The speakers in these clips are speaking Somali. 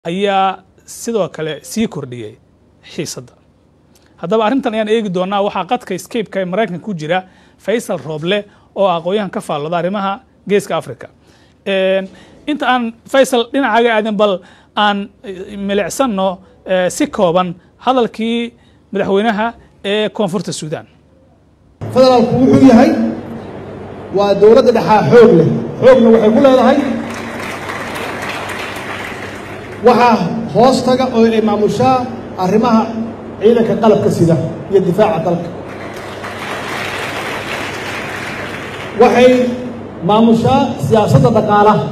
ayaa sidoo kale sii kordhiyey xiisadda haddaba arrintan ayaan eegi doonaa waxaa qadka scape-ka ee maraykanka ku jira faysal rooble oo aqoon-yahan ka faallooda arrimaha geeska africa inta aan faysal dhinacaaga aadin bal aan milicsanno si kooban hadalkii madaxweynaha ee koonfurta suudaan federaalku wuxuu yahay waa dowladda dhexaa xoog leh xoogna waxay ku leedahay waxaa hoos taga oo ay maamushaa arrimaha ciidanka qalabka sida iyo difaaca dalka waxay maamushaa siyaasadda dhaqaalaha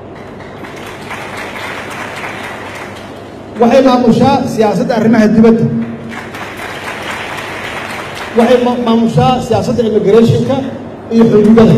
waxay maamushaa siyaasadda arrimaha dibadda waxay maamushaa siyaasadda immigrationka iyo xuduudada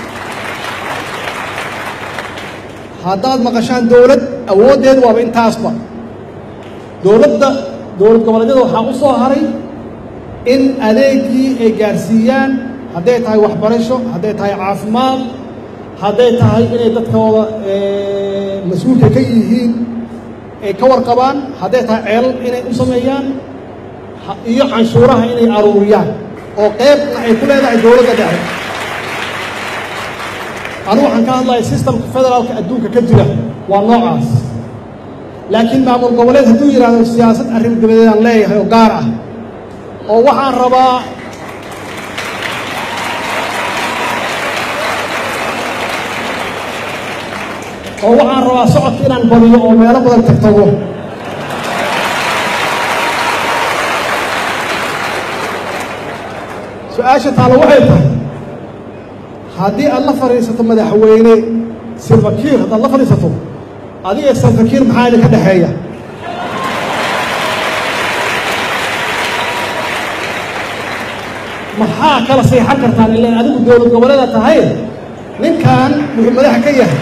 haddaad maqashaan dowlad awooddeedu waaba intaasba dowladda dowlad goboleedyada waxaa u soo haray in adeegii ay gaarsiiyaan hadday tahay waxbarasho hadday tahay caafimaad hadday tahay inay dadkooda mas-uulka ka yihiin ay ka warqabaan hadday tahay ceelal inay u sameeyaan iyo canshuuraha inay aruuriyaan oo qeybna ay ku leedahay dowladda dhexe anigu waxaan ka hadlaya sistamka federaalka adduunka ka jira waa noocaas laakiin maamul goboleed hadduu yidhaahdo siyaasad arrin dabadeedaan leeyahay oo gaar ah oo waxaan rabaa oo waxaan rabaa socodka inaan badiyo oo meelo badan tagtago su-aasha taalo waxay tahay haddii aad la fadhiisato madaxweyne silfakiir haddaad la fadhiisato adiga silfakiir maxaa idinka dhexeeya maxaa kala seexan kartaan ilaan adigu dowlad goboleeda tahay ninkan wuxuu madaxa ka yahay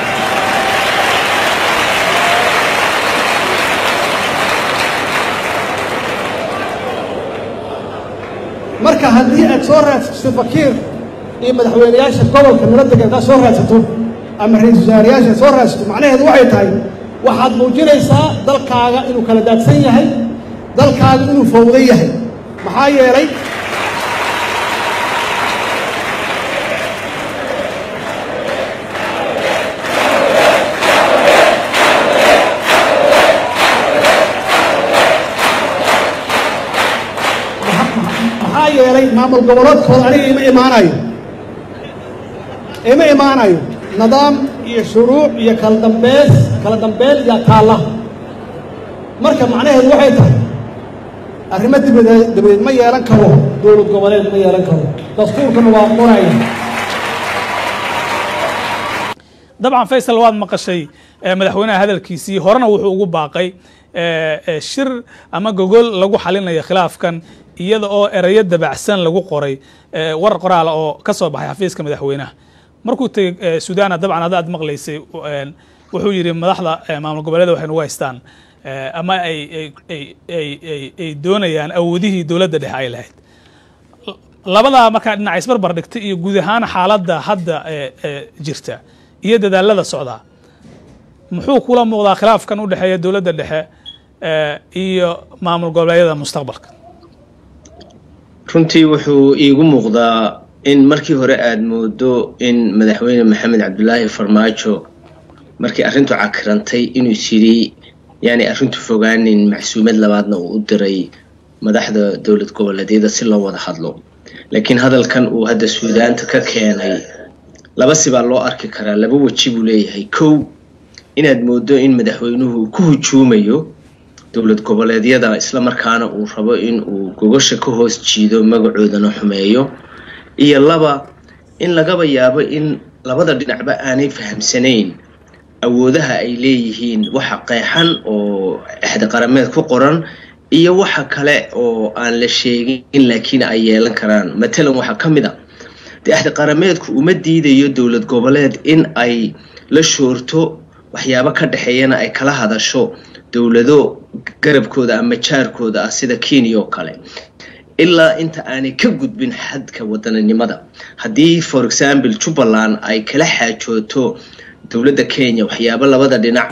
marka haddii aad soo raadsato silfakiir iyo madaxweyneyaasha gobolka nala degan haddaad soo raadsato ama ra-isul wasaarayaasha soo raadsato macnaheedu waxay tahay waxaad muujinaysaa dalkaaga inuu kala daadsan yahay dalkaaga inuu fowdan yahay maxaa yeelay maxaa yeelay maamul goboleedkooda aniga ima imaanayo ima imaanayo nidaam iyo shuruuc iyo kala dambeys kala dambeel iyo taalla marka macnaheedu waxay tahay arrimo dibadeed dabadeed ma yeelan karo dowlad goboleed ma yeelan karo dastuurkana waa qoraya dabcan faysal waad maqashay madaxweynaha hadalkiisii horena wuxuu ugu baaqay shir ama gogol lagu xalinayo khilaafkan iyada oo erayo dabacsan lagu qoray war qoraala oo ka soo baxay xafiiska madaxweynaha markuu tegey suudana dabcan hadda aad maqlaysay wuxuu yidhi madaxda maamul goboleeda waxay nagu haystaan ama ay ay doonayaan awoodihii dowladda dhexe ay lahayd labadaa markaa dhinac isbarbar dhigtay iyo guud ahaan xaaladda hadda jirta iyo dadaalada socdaa muxuu kula muuqdaa khilaafkan u dhexeeya dowladda dhexe iyo maamul goboleedyada mustaqbalka runtii wuxuu iigu muuqdaa in markii hore aada moodo in madaxweyne maxamed cabdulaahi farmaajo markii arrintu cakirantay inuu yidhi yaani arrintu fogaanin macsuumad labaadna uu u diray madaxda dowlad goboleedyada si loo wada hadlo laakiin hadalkan uu hadda suudaanta ka keenay laba sibaa loo arki karaa laba weji buu leeyahay kow inaad moodo in madaxweynuhu ku hujuumayo dowlad goboleedyada isla markaana uu rabo in uu gogosha ka hoos jiido magacoodana xumeeyo iyo laba in lagaba yaabo in labada dhinacba aanay fahamsanayn awoodaha ay leeyihiin waxa qeexan oo exdiqarameed ku qoran iyo waxa kale oo aan la sheegin laakiin ay yeelan karaan matalan waxaa ka mid a dee exdiqarameedku uma diidayo dowlad goboleed in ay la shoorto waxyaabo ka dhexeeyana ay kala hadasho dowlado garabkooda ama jaarkooda ah sida kenya oo kale ilaa inta aanay ka gudbin xadka wadaninimada haddii for example jubbaland ay kala xaajooto dowladda kenya waxyaabo labada dhinac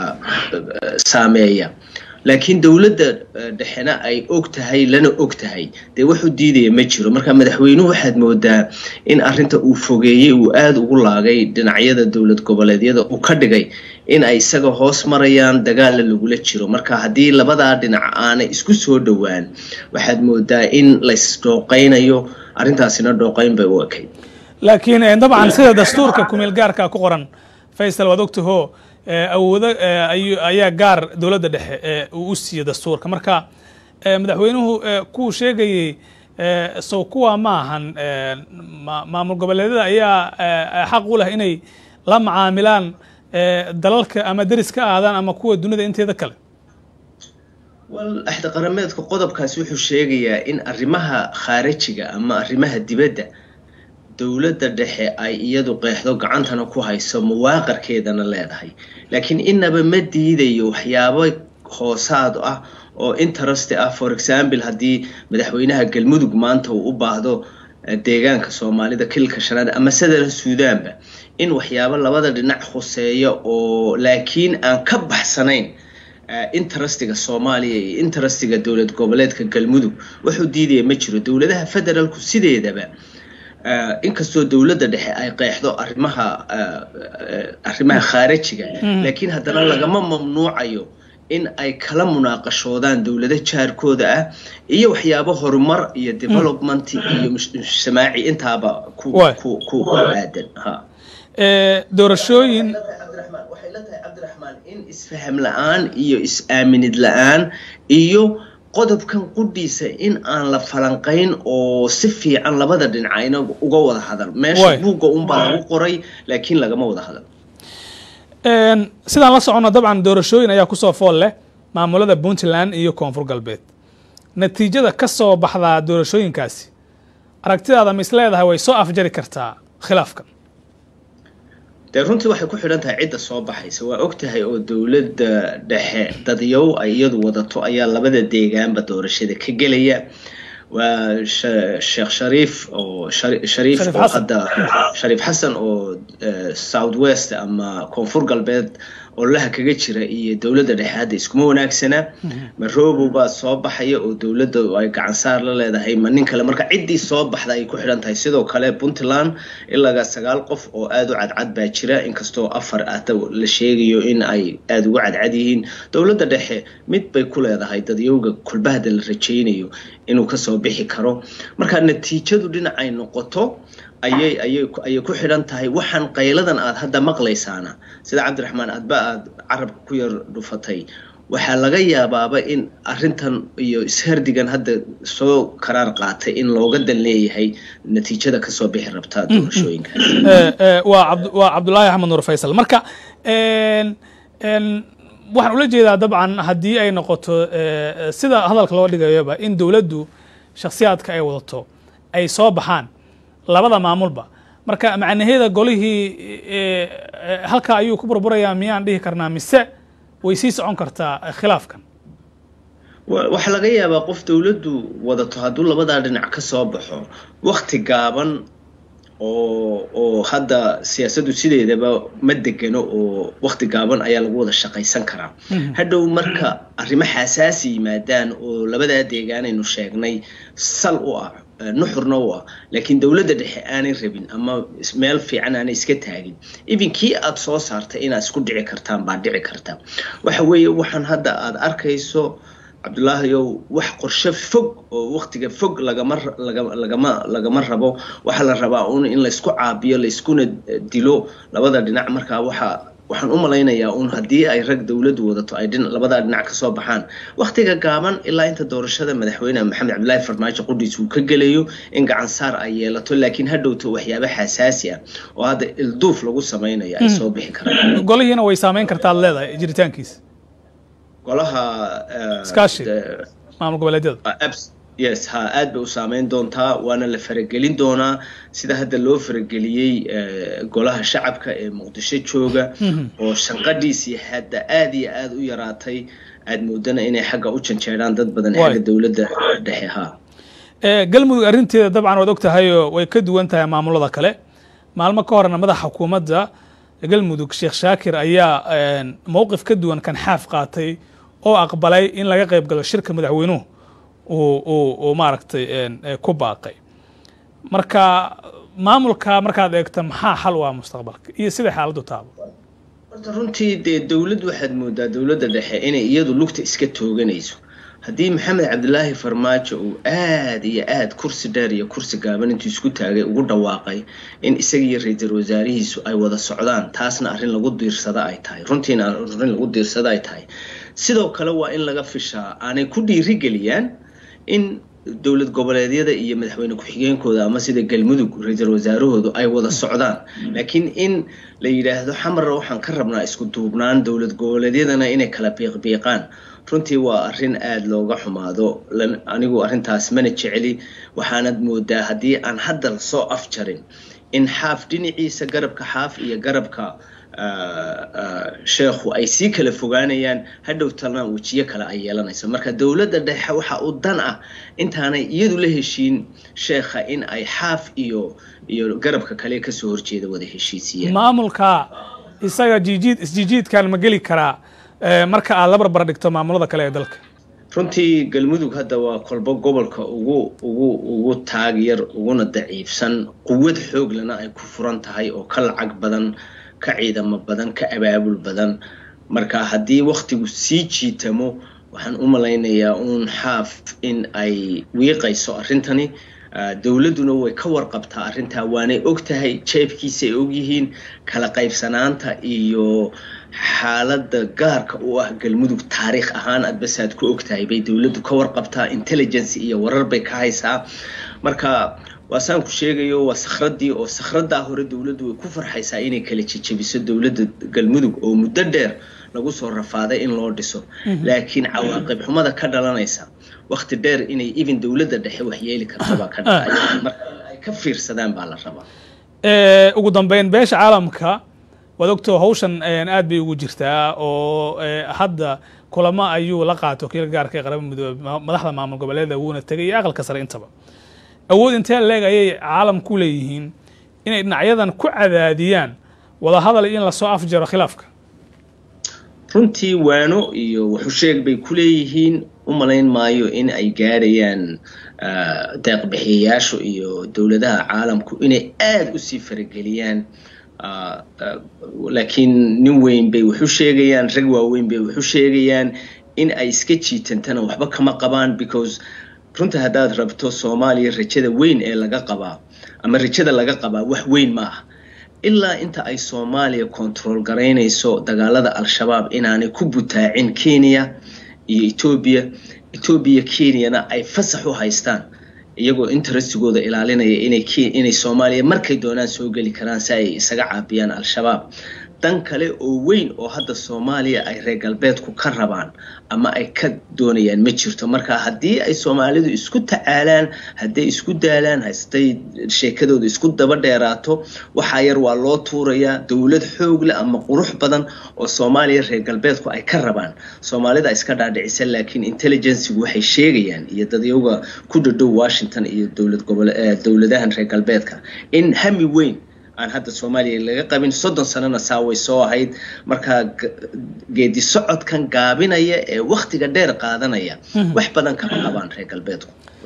saameeya laakiin dowladda dhexena ay og tahay lana og tahay dee waxu diidaya ma jiro marka madaxweynuhu waxaad moodaa in arinta uu fogeeyey uu aada ugu laagay dhinacyada dowlad goboleedyada uu ka dhigay in ay isaga hoos marayaan dagaalla lagula jiro marka haddii labadaa dhinac aanay isku soo dhowaan waxaad moodaa in laysdhooqaynayo arrintaasina dhooqayn bay u ekayd laakiin dabcan sida dastuurka kumeel gaarka ku qoran faysal waad ogtaho awoodo ayaa gaar dowladda dhexe uu u siiyo dastuurka marka madaxweynuhu kuu sheegayey sow kuwa ma ahan maamul goboleedyada ayaa xaq u leh inay la macaamilaan dalalka ama deris ka aadaan ama kuwa dunida inteeda kale wal axda qarameedka qodobkaasi wuxuu sheegayaa in arrimaha khaarijiga ama arrimaha dibadda dowladda dhexe ay iyadu qeexdo gacantana ku hayso mawaaqarkeedana leedahay laakiin inaba ma diidayo waxyaabo hoosaad ah oo interest ah for example haddii madaxweynaha galmudug maanta uu u baahdo deegaanka soomaalida kilka shanaad ama sadala suudaanba in waxyaabo labada dhinac khuseeya oo laakiin aan ka baxsanayn interestiga soomaaliya iyo interestiga dowlad goboleedka galmudug wuxuu diidaya ma jiro dowladaha federaalku sideedaba inkastoo dowladda dhexe ay qeexdo arrimaha arrimaha khaarijiga laakiin haddana lagama mamnuucayo in ay kala munaaqashoodaan dowlado jaarkooda ah iyo waxyaabo horumar iyo development iyo mujtamaaci intaaba ku ku ku aadan ha doorashooyin waxay la tahay cabdiraxmaan in isfaham la-aan iyo is-aaminid la-aan iyo qodobkan qudhiisa in aan la falanqayn oo si fiican labada dhinacayna uga wada hadal meesha buugga unbaa lagu qoray laakiin lagama wada hadal sidaan la socono dabcan doorashooyin ayaa kusoo fool leh maamulada puntland iyo koonfur galbeed natiijada ka soo baxdaa doorashooyinkaasi aragtidaada ma is leedahay way soo afjari kartaa khilaafkan dee runtii waxay ku xidhan tahay cidda soo baxaysa waa og tahay oo dowladda dhexe dadyow ay iyadu wadato ayaa labada deegaanba doorashada ka gelaya waa sheekh shariif oo shariif oo hadda shariif xasan oo south west ama koonfur galbeed ololaha kaga jira iyo dowladda dhexe hadda iskuma wanaagsana maroobow baa soo baxaya oo dowladda ay gacan saar la leedahay ma nin kale marka ciddii soo baxda ay ku xidhan tahay sidoo kale puntland ilaaga sagaal qof oo aada u cadcad baa jira inkastoo afar ata la sheegayo in ay aada ugu cadcad yihiin dowladda dhexe mid bay ku leedahay dadyowga kulbahda la rajaynayo inuu kasoo bixi karo marka natiijadu dhinacay noqoto ayay ayay ayay ku xidhan tahay waxaan qayladan aad hadda maqlaysaana sida cabdiraxmaan aadba aad carabka ku yar dhufatay waxaa laga yaabaaba in arintan iyo ishardigan hadda soo karaar qaatay in looga dan leeyahay natiijada kasoo bixi rabtaa doorashooyinka waa waa cabdulaahi axmed nuur faysal marka waxaan ula jeedaa dabcan haddii ay noqoto sida hadalka loo dhigayoba in dowladdu shakhsiyaadka ay wadato ay soo baxaan labada maamulba marka macnaheeda golihii halkaa ayuu ku burburayaa miyaan dhihi karnaa mise way sii socon kartaa khilaafkan waxaa laga yaabaa qof dowladdu wadato hadduu labadaa dhinac ka soo baxo wakti gaaban oo oo hadda siyaasaddu sideedaba ma degano oo wakti gaaban ayaa lagu wada shaqaysan karaa hadhow marka arrimo xasaasi yimaadaan oo labadaa deegaanaynu sheegnay sal u ah nuxurna u ah laakiin dowladda dhexe aanay rabin ama meel fiican aanay iska taagin even kii aada soo saartay inaad isku dhici kartaan baa dhici karta waxa weeye waxaan hadda aada arkayso cabdulaahiyow wax qorshe fog oo waktiga fog lagama lagama lagama rabo waxaa la rabaa un in laysku caabiyo layskuna dilo labada dhinac markaa waxaa waxaan u malaynayaa un haddii ay rag dowladdu wadato ay labadaa dhinac kasoo baxaan waktiga gaaban ilaa inta doorashada madaxweyne maxamed cabdilaahi farmaajo qudhiis uu ka gelayo in gacan saar ay yeelato laakiin hadhowto waxyaaba xasaasi ah oo hadda ilduuf lagu samaynayo ay soo bixi karaan golihiina way saameyn kartaad leedahay jiritaankiisa golaha iskaashi maamul goboleedyada yes ha aad bay u saameyn doontaa waana la faragelin doonaa sida hadda loo farageliyey golaha shacabka ee muqdisho jooga oo shanqadhiisii hadda aada iyo aada u yaraatay aada moodana inay xagga u janjeeraan dad badan xagga dowladda dhexe ha galmudug arrinteeda dabcan waad og tahayoo way ka duwan tahay maamulada kale maalmo ka horena madaxa xukuumadda galmudug sheekh shaakir ayaa mowqif ka duwan kan xaaf qaatay oo aqbalay in laga qayb galo shirka madaxweynuhu uu maaragtay ku baaqay marka maamulka markaad eegto maxaa xal u ah mustaqbalka iyo siday xaaladdu taabo horta runtii dee dowlad waxaad moodaa dowladda dhexe inay iyadu lugta iska tooganayso haddii maxamed cabdilaahi farmaajo uu aad iyo aad kursi dheer iyo kursi gaaban intuu isku taagay ugu dhawaaqay in isaga iyo ra-iisul wasaarihiisu ay wada socdaan taasna arrin lagu diirsada ay tahay runtiina arrin lagu diirsada ay tahay sidoo kale waa in laga fishaa aanay ku dhiirigeliyaan in dowlad goboleedyada iyo madaxweyne ku-xigeenkooda ama sida galmudug ra-iisul wasaarahoodu ay wada socdaan laakiin in la yidhaahdo xamarna waxaan ka rabnaa isku duubnaan dowlad goboleedyadana inay kala biiqbiiqaan runtii waa arrin aada looga xumaado anigu arrintaas mana jeceli waxaanad moodaa haddii aan hadda lasoo afjarin in xaaf dhinaciisa garabka xaaf iyo garabka sheekhu ay sii kala fogaanayaan hadhow talna wejiyo kale ay yeelanayso marka dowladda dhexe waxa u dan ah intaanay iyadu la heshiin sheekha in ay xaaf iyo iyo garabka kale kasoo horjeeda wada heshiisiyeen maamulka isaga jijiid isjijiidkan ma geli karaa marka aad la barbar dhigto maamulada kale ee dalka runtii galmudug hadda waa kolbo gobolka ugu ugu ugu taag yar uguna daciifsan quwad xooglana ay ku furan tahay oo ka lacag badan ka ciidamo badan ka abaabul badan marka haddii waktigu sii jiitamo waxaan u malaynayaa uun xaaf in ay wiiqayso arrintani dowladduna way ka warqabtaa arrintaa waanay og tahay jeebkiisa ay ogyihiin kala qaybsanaanta iyo xaaladda gaarka u ah galmudug taariikh ahaan adbasaad ku og tahay bay dowladdu ka warqabtaa intelligence iyo warar bay ka haysaa marka waa saan ku sheegayo waa sakhradii oo sakhradaa hore dowladdu way ku farxaysaa inay kala jejebiso dowladda galmudug oo muddo dheer lagu soo rafaaday in loo dhiso laakiin cawaaqib xumada ka dhalanaysa wakti dheer inay even dowladda dhexe wax yeeli kartabaa ka dhacaya marka in ay ka fiirsadaan baa la rabaa ugu dambeyn beesha caalamka waad ogtoo hawshan aad bay ugu jirtaa oo hadda kulamo ayuu la qaato wakiilka gaarka ee qaraba midoobe madaxda maamul goboleeda wuuna tegay iyo aqalka sare intaba awood intee leeg ayay caalamku leeyihiin inay dhinacyadan ku cadaadiyaan wadahadal in lasoo afjaro khilaafka runtii waano iyo waxusheeg bay ku leeyihiin u malayn maayo in ay gaarayaan deeqbixiyayaashu iyo dowladaha caalamku inay aada usii farageliyaan laakiin nin weyn bay waxu sheegayaan rag waaweyn bay waxu sheegayaan in ay iska jiitantana waxba kama qabaan because runta haddaad rabto soomaaliya rajada weyn ee laga qabaa ama rajada laga qabaa wax weyn ma ah ilaa inta ay soomaaliya control garaynayso dagaalada al-shabaab inaanay ku butaacin kenya iyo etoobiya etoobiya kenyana ay fasax u haystaan iyagoo interestigooda ilaalinaya inay inay soomaaliya markay doonaan soo geli karaan si ay isaga caabiyaan al-shabaab dan kale oo weyn oo hadda soomaaliya ay reer galbeedku ka rabaan ama ay ka doonayaan ma jirto marka haddii ay soomaalidu isku tacaalaan hadday isku daalaan haday sheekadooda isku daba dheeraato waxaa yar waa loo tuurayaa dowlad xoog leh ama qurux badan oo soomaaliya reer galbeedku ay ka rabaan soomaalida iska dhaadhicisa laakiin intelligencigu waxay sheegayaan iyo dadyaga ku dhadhow washington iyo dowlad gobol dowladahan reer galbeedka in hami weyn aan hadda soomaaliya laga qabin soddon sanana saa way soo ahayd markaa geedi socodkan gaabinaya ee waktiga dheer qaadanaya wax badan kama qabaan reer galbeedku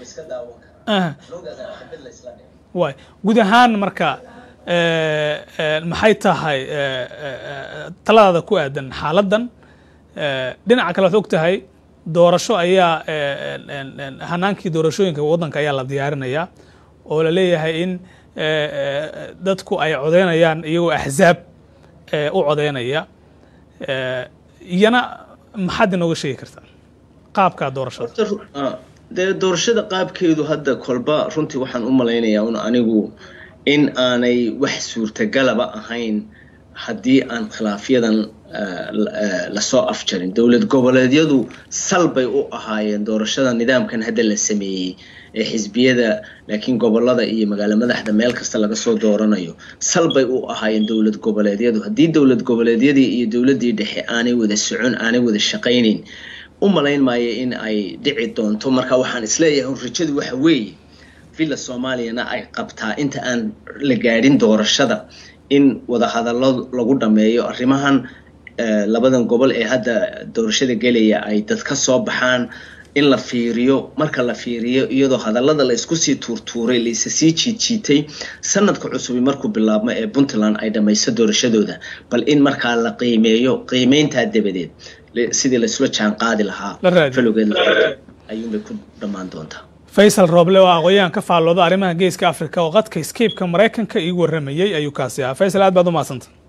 way guud ahaan marka maxay tahay taladaada ku aadan xaaladdan dhinaca kale waad og tahay doorasho ayaa hanaankii doorashooyinka waddanka ayaa la diyaarinayaa oo la leeyahay in dadku ay codeynayaan iyagoo axzaab u codeynaya iyana maxaad inooga sheegi kartaa qaabka doorashada dee doorashada qaabkeedu hadda kolba runtii waxaan u malaynayaa un anigu in aanay wax suurtagalaba ahayn haddii aan khilaafyadan lasoo afjarin dowlad goboleedyadu sal bay u ahaayeen doorashada nidaamkan hadda la sameeyey ee xisbiyada laakiin gobolada iyo magaalo madaxda meel kasta laga soo dooranayo sal bay u ahaayeen dowlad goboleedyadu haddii dowlad goboleedyadii iyo dowladdii dhexe aanay wada socon aanay wada shaqaynayn u malayn maayo in ay dhici doonto marka waxaan isleeyahay rajadu waxa weeye villa soomaaliyana ay qabtaa inta aan la gaadhin doorashada in wadahadallo lagu dhameeyo arrimahan labadan gobol ee hadda doorashada gelaya ay dad ka soo baxaan in la fiiriyo marka la fiiriyo iyadoo hadallada la isku sii tuurtuuray laisa sii jiidjiitay sanadka cusubi markuu bilaabmo ee puntland ay dhammayso doorashadooda bal in markaa la qiimeeyo qiimeyntaa dabadeed sidii laisula jaan qaadi lahaa falowgeed ayuunbay ku dhammaan doontaa faysal rooble oo aqoon-yahan ka faallooda arrimaha geeska africa oo qadka scape-ka maraykanka iigu warramayey ayuu kaasi ahaa faysal aad baad u mahadsanta